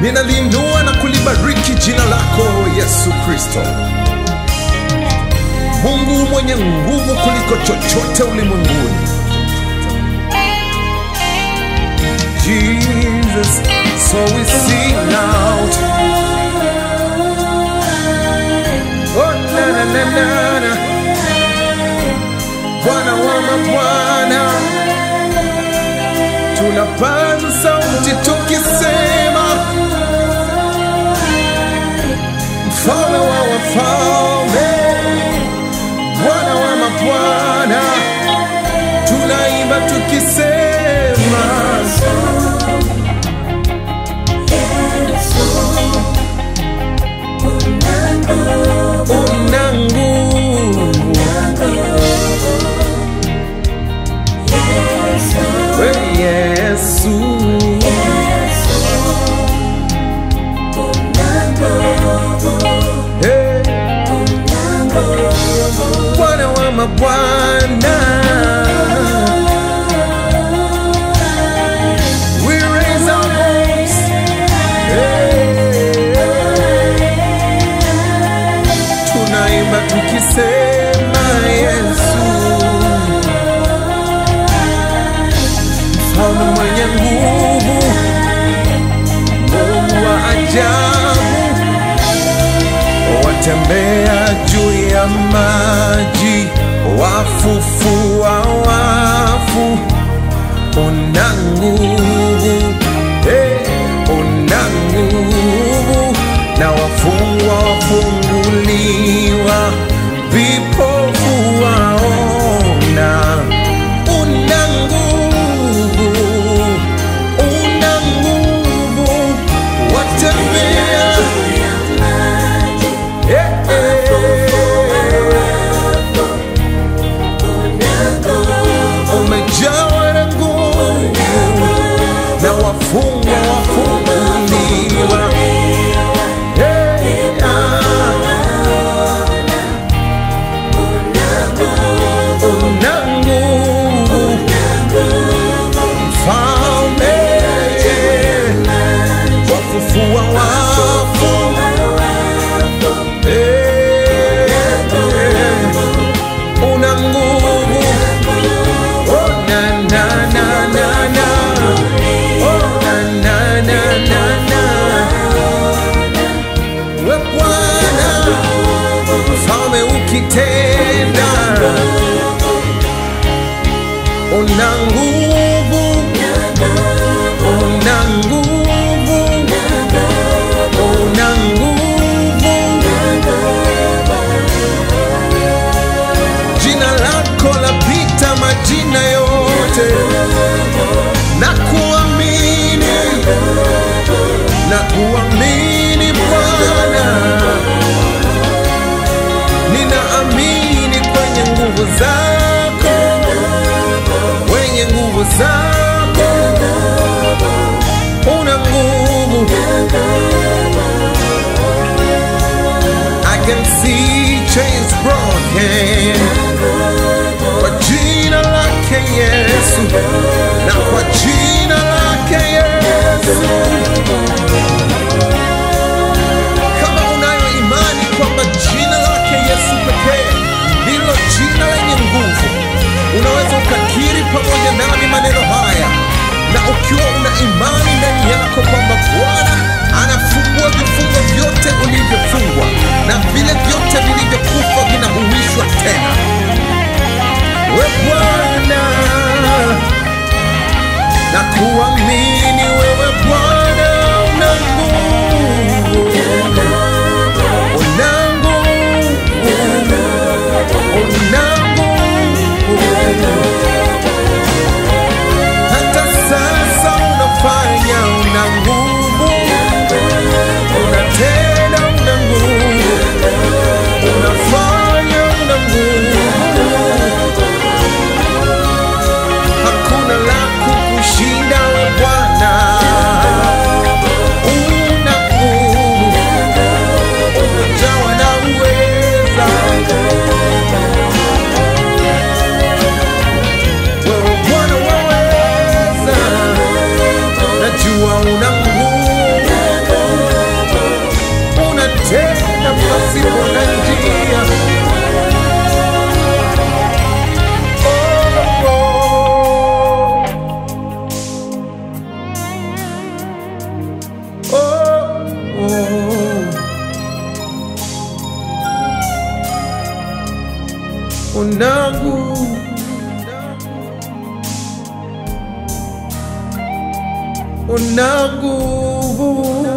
ninaliinua na kulibariki jina lako Yesu Kristo, Mungu mwenye nguvu kuliko chochote ulimwenguni. Jesus, so we sing out. Oh, na, na, na, na, na. Bwana wa mabwana, tunapaza sauti tukisema, mfalme wa wafalme, Bwana wa mabwana, tunaimba tukisema una nguvu we Yesu, Hey. Bwana wa mabwana, we raise our voice, Hey. tunaimba tukisema Yesu, mfalme mwenye nguvu, Mungu wa ajabu, watembea juu ya maji, wafufua wafu, una nguvu, hey, una nguvu, na wafungwa wafunguliwa, vipofu waona, una nguvu, una nguvu, watembea yeah, umejawa na nguvu na wafungwa wafunguliwa. Yeah, una nguvu mfalme, wafufua wafu Eh, una nguvu Oh, na, na, na, na, na. Oh, na, na, na, na, na. We Bwana, mfalme ukitenda, una nguvu, una nguvu, una nguvu. Jina lako lapita majina yote, na kuamini, na kuamini Bwana, ninaamini kwenye nguvu zako, kwenye nguvu zako, una nguvu. I can see chains broken kwa jina lake Yesu, na kwa jina lake Yesu. Kama unayo imani kwamba jina lake Yesu pekee ndilo jina lenye nguvu, unaweza ukakiri pamoja nami maneno haya, na ukiwa una imani ndani yako kwamba Bwana anafungua vifungo vyote ulivyofungwa na vile vyote vilivyokufa vinahuishwa tena. We Bwana, na kuamini wewe Bwana una nguvu, una nguvu, una nguvu. Hata sasa unafanya, una nguvu una nguvu, una nguvu